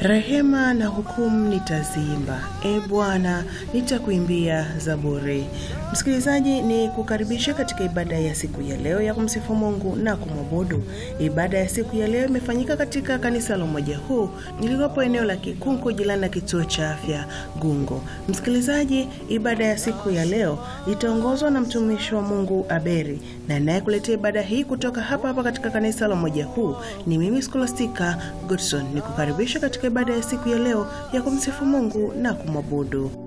Rehema na hukumu nitaziimba, e Bwana, nitakuimbia zaburi. Msikilizaji, ni kukaribisha katika ibada ya siku ya leo ya kumsifu Mungu na kumwabudu. Ibada ya siku ya leo imefanyika katika kanisa la Umoja Huu lililopo eneo la Kikunku, jirani na kituo cha afya Gungo. Msikilizaji, ibada ya siku ya leo itaongozwa na mtumishi wa Mungu Aberi, na anayekuletea ibada hii kutoka hapa hapa katika kanisa la Umoja Huu ni mimi Scholastica Godson. Ni kukaribisha katika ibada ya siku ya leo ya kumsifu Mungu na kumwabudu.